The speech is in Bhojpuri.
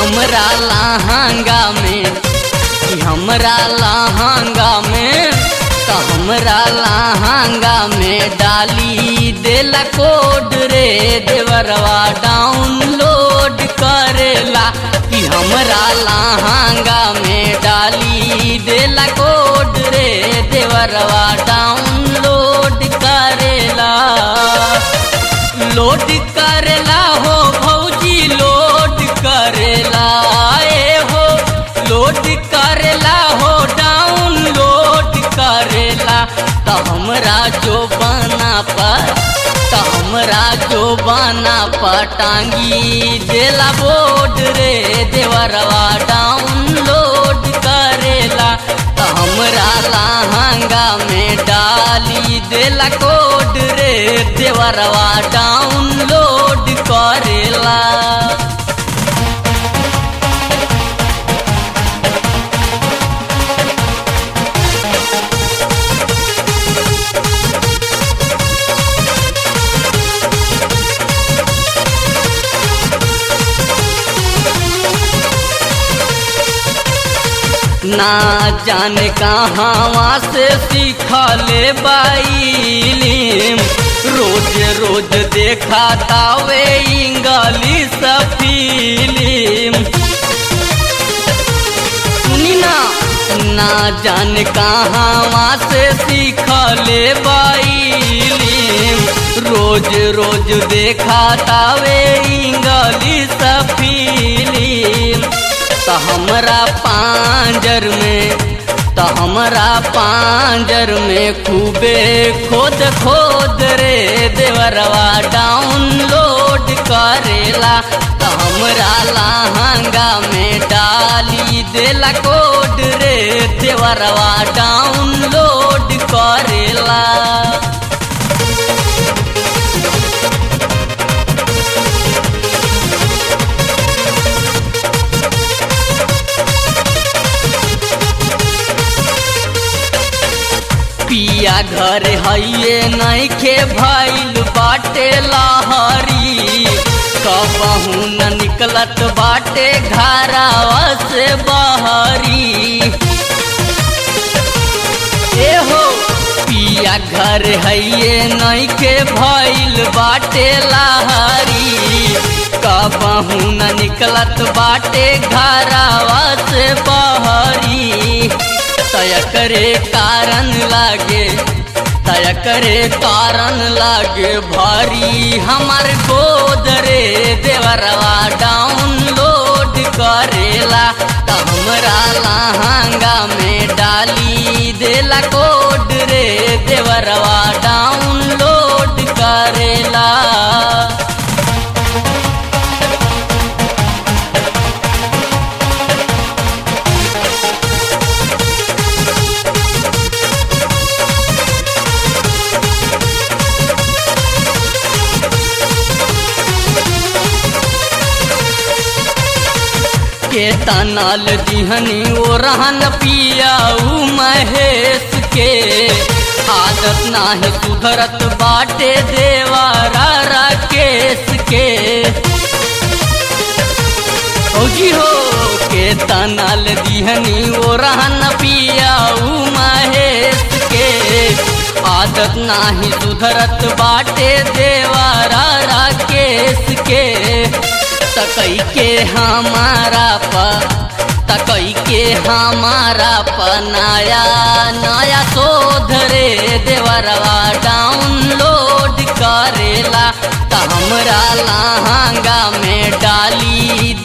हमरा लहंगा में कि हमरा लहंगा में तो हमरा लहंगा में डाली देला कोड रे देवरवा डाउनलोड करेला कि हमरा लहंगा में डाली देला कोड रे देवरवा डाउनलोड करेला लोड करेला हो भौजी लोड करेला ए हो लोड करेला हो डाउनलोड करेला तो हमरा जो बना पर तो हमरा जो बना पटांगी देला बोर्ड रे देवरवा डाउनलोड करेला तो हमरा लहंगा में डाली देला कोड रे देवरवा डाउनलोड करेला ना जाने कहाँ से सीखले बाइलिम रोज रोज देखा तावे इंग्लिश फिल्म सुनी ना ना जाने कहाँ से सीखले बाइलिम रोज रोज देखा तावे इंग्लिश फिल्म तो हमरा पांजर में तो हमरा पांजर में खूबे खोद खोद रे देवरवा डाउनलोड करेला तो हमरा लहंगा में डाली देला कोड रे देवरवा डाउनलोड करेला पिया घर हइये नइखे भइल बाटे लहरी कबहू न निकलत बाटे घरावा से बहरी ए हो पिया घर हइये नइखे भइल बाटे लहरी कबहू न निकलत बाटे घरावा से बहरी तय करे कारण लागे तय करे कारण लागे भारी हमार गोद रे देवरवा डाउनलोड करेला त हमरा लहंगा में डाली देला कोड रे देवरवा डाउनलोड करेला के तनाल दिहनी ओ रहन पियाऊ महेश के आदत नाही सुधरत बाटे देवारा राकेश के फौजी हो के तनाल दिहनी ओ रहन पियाऊ महेश के आदत नाही सुधरत बाटे देवारा राकेश के तकई के हमारा प तकई के हमारा प नया नया शोध रे देवरवा डाउनलोड करेला त हमरा लहंगा में डाली